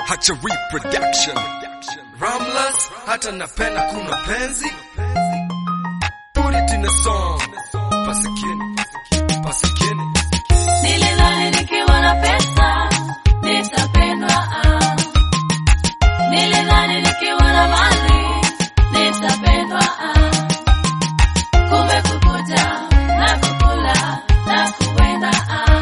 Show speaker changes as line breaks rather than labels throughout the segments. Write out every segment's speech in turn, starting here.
hacha reproduction Ramlas hata napenda kuna penzi Put it in a song Pasikini Pasikini
Nilidhani nikiwa na pesa nitapendwa, ah. Nilidhani nikiwa na mali nitapendwa, ah. Kumbe kukuja na kukula na kuenda, ah.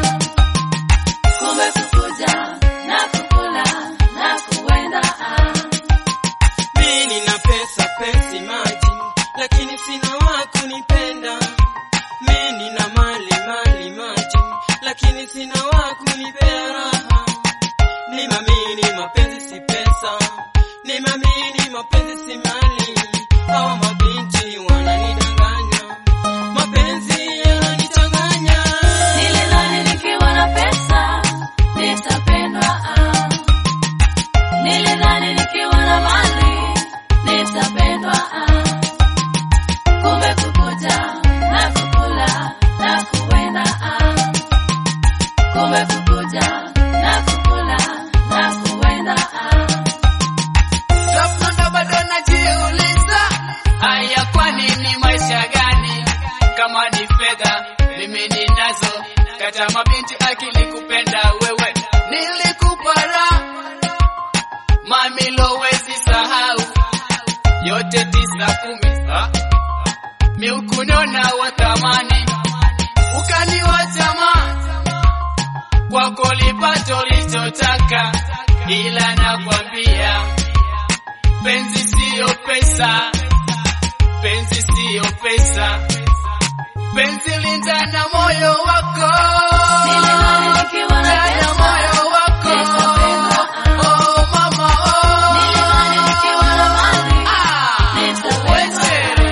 Kumbe kukuja na kukula na kuenda, ah.
Mimi nina pesa pesi maji, lakini sina wa kunipenda. Mimi nina mali mali maji, lakini sina wa kunipea raha. Nimamini mapenzi si pesa, nimamini mapenzi si mali. Hawa mabinti wananidanganya, mapenzi yananichanganya.
Nilidhani nikiwa na pesa nitapendwa, ah. Nilidhani nikiwa na mali nitapendwa, ah. Kumbe kukuja na kukula na kuenda, ah. Kumbe kukuja na kukula na kuenda, ah.
Labda bado najiuliza, haya kwani ni maisha gani? Kama ni fedha mimi ninazo, kata mabinti akili kupenda wewe, nilikupa raha mami, lowezi sahau yote tisa kumi, ah. mi ukunona wa thamani, ukaniwacha ma kwako lipato lichotaka, ila nakwambia penzi siyo pesa, penzi siyo pesa, penzi linda na moyo wako,
Nilidhani nikiwa na
Linda
pesa
moyo wako,
nitapendwa, ah.
oh mama, oh.
Nilidhani nikiwa na mali
Ah,
nitapendwa,
wewe.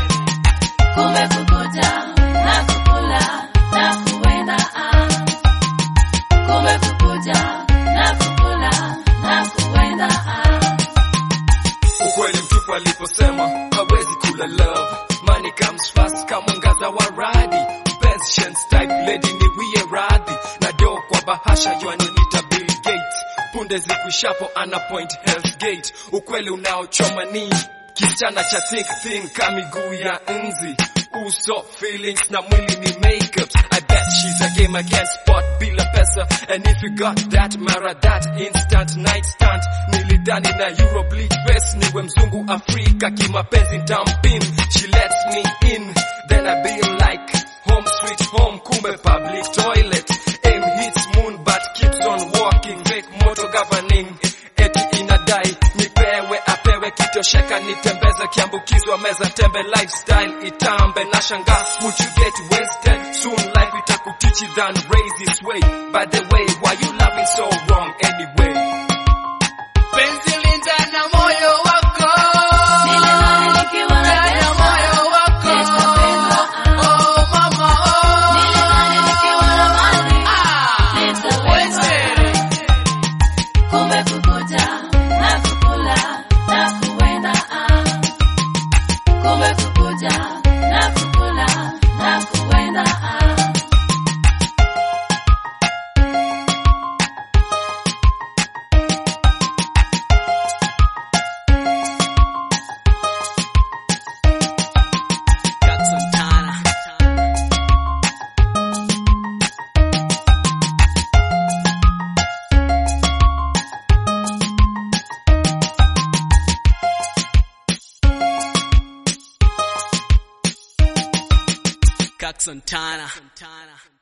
Kumbe kukuja na kukula na kuenda, ah. Kumbe kukuja na kukula na kuenda, ah.
Ukweli mtupu aliposema hawezi kula love Money comes fast kama mwangaza wa radi Mpenzi chance type lady ni wie radhi Na do kwa bahasha yuanilita Bill Gates Punde zikwishapo ana point Hell's Gate Ukweli unaochoma ni Kisichana cha think think kama miguu ya nzi Uso feelings na mwili ni makeups I bet she's a game against spot bila pesa And if you got that mara that instant night stand Nilidani na Euro bleach face niwe mzungu Afrika kimapenzi ntampin She lets me in Then I be like home sweet home kumbe public toilet Aim hits moon but keeps on walking Fake motor governing eti inadai nipewe apewe kitosheka nitembeze kiambukizwa meza tembe lifestyle itambe na shanga would you get wasted soon life itakutichi than raise its way by the way why you loving so wrong anyway
Penzi linda na moyo wako,
Nilidhani nikiwa na
Linda
pesa
moyo wako,
nitapendwa, ah.
oh mama, oh.
Nilidhani nikiwa na mali
Ah,
nitapendwa,
wewe.
Kumbe kukuja na kukula na kuenda, ah. Kumbe kukuja na kukula na kuenda, ah.
Got some time. Cox Santana.